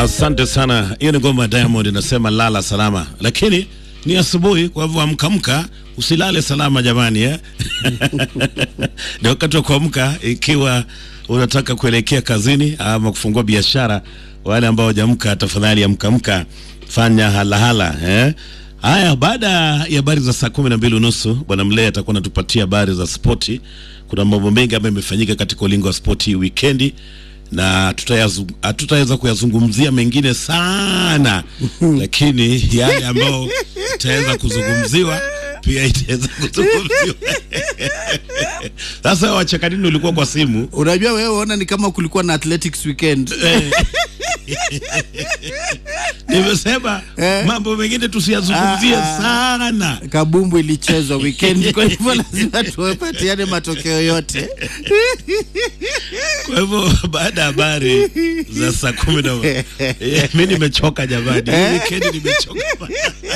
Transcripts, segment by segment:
Asante sana. Hiyo ni ngoma ya Diamond inasema lala salama, lakini ni asubuhi, kwa hivyo amkamka, usilale salama jamani eh? ni wakati wa kuamka ikiwa unataka kuelekea kazini ama kufungua biashara. Wale ambao hajamka, tafadhali amkamka, fanya halahala eh? Haya, baada ya habari za saa kumi na mbili unusu bwana Mlee atakuwa anatupatia habari za spoti. Kuna mambo mengi ambayo imefanyika katika ulingo wa spoti hii wikendi na tutayazu- hatutaweza kuyazungumzia mengine sana lakini yale ambayo itaweza kuzungumziwa pia itaweza kuzungumziwa. Sasa wacheka nini ulikuwa kwa simu? Unajua wewe ona ni kama kulikuwa na athletics weekend. Nimesema Eh. mambo mengine tusiyazungumzie Ah, ah. sana. Kabumbu ilichezwa weekend, kwa hivyo lazima tuwapatiane matokeo yote. Kwa hivyo baada ya habari za saa kumi na Eh, mi nimechoka jamani, hii wikendi nimechoka.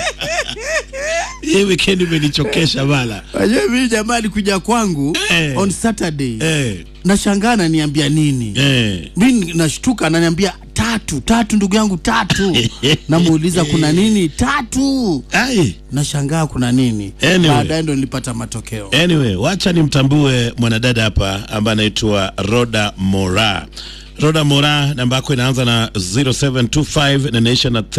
Hii wikendi imenichokesha bala. Unajua mimi jamaa alikuja kwangu Eh. on Saturday. Eh, Nashangaa ananiambia nini? eh. Mimi nashtuka ananiambia tatu, tatu ndugu yangu tatu. Namuuliza kuna nini? Tatu. Ai. Nashangaa kuna nini? Anyway. Baadaye ndo nilipata matokeo. Anyway, wacha nimtambue mwanadada hapa ambaye anaitwa Roda Mora. Roda Mora, namba yako inaanza na 0725 na inaisha na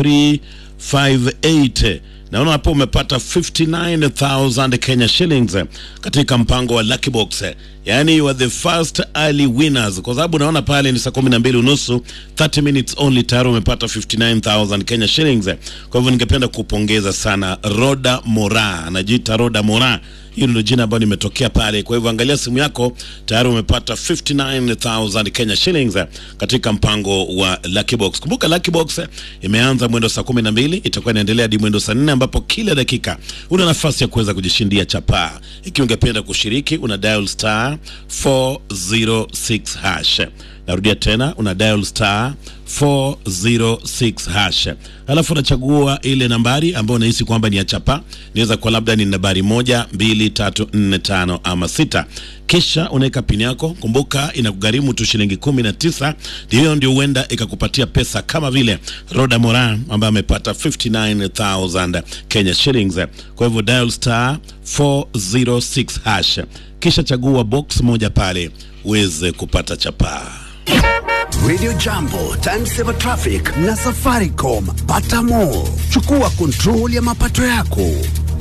358. Naona hapo umepata 59000 Kenya shillings katika mpango wa Lucky Box. Yaani you are the first early winners kwa sababu naona pale ni saa 12 unusu 30 minutes only tayari umepata 59000 Kenya shillings. Kwa hivyo ningependa kupongeza sana Roda Mora, anajiita Roda Mora hiyo ndio jina ambayo nimetokea pale. Kwa hivyo angalia simu yako, tayari umepata 59000 Kenya shillings eh, katika mpango wa Lucky Box. Kumbuka Lucky Box eh, imeanza mwendo saa 12 itakuwa inaendelea hadi mwendo saa 4 ambapo kila dakika una nafasi ya kuweza kujishindia chapaa. Ikiwa ungependa kushiriki, una dial star 406 hash. Narudia tena, una dial star 406 hash, alafu unachagua ile nambari ambayo unahisi kwamba ni ya chapa. Inaweza kuwa labda ni nambari moja, mbili, tatu, nne, tano ama sita. Kisha unaweka pini yako. Kumbuka inakugharimu tu shilingi kumi na tisa. Hiyo ndio huenda ikakupatia pesa kama vile Roda Moran ambaye amepata 59000 Kenya shillings. Kwa hivyo dial star 406 hash, kisha chagua box moja pale uweze kupata chapaa. Radio Jambo, Time Saver Traffic na Safaricom. Pata more. Chukua control ya mapato yako.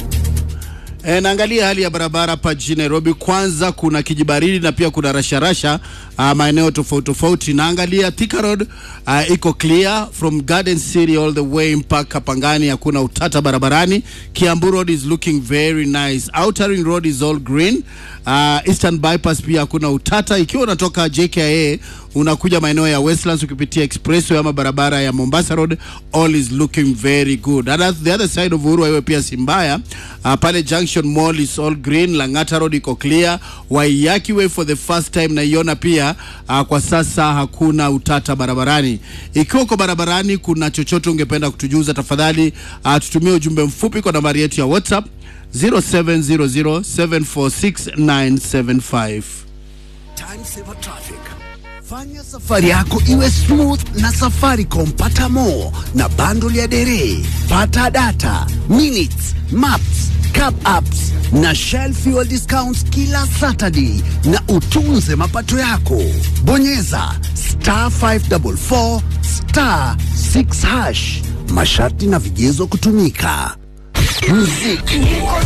E, naangalia hali ya barabara hapa jijini Nairobi. Kwanza kuna kijibaridi na pia kuna rasharasha uh, maeneo tofauti tofauti. Naangalia Thika Road uh, iko clear from Garden City all the way mpaka Pangani, hakuna utata barabarani. Kiambu Road is looking very nice. Outer Ring Road is all green. Uh, Eastern Bypass pia hakuna utata. Ikiwa unatoka JKIA unakuja maeneo ya Westlands ukipitia expressway ama barabara ya Mombasa Road, all is looking very good. And at the other side of Uhuru Highway pia si mbaya. Uh, pale Junction Mall is all green. Lang'ata Road iko clear. Waiyaki Way for the first time naiona pia uh, kwa sasa hakuna utata barabarani. Ikiwa uko barabarani kuna chochote ungependa kutujuza, tafadhali uh, tutumie ujumbe mfupi kwa nambari yetu ya WhatsApp 0700746975. Time Saver Traffic. Fanya safari yako iwe smooth na Safaricom. Pata more na bundle ya dere. Pata data, minutes, maps, cap apps na Shell fuel discounts kila Saturday na utunze mapato yako. Bonyeza star 544 star 6 hash. Masharti na vigezo kutumika. Muziki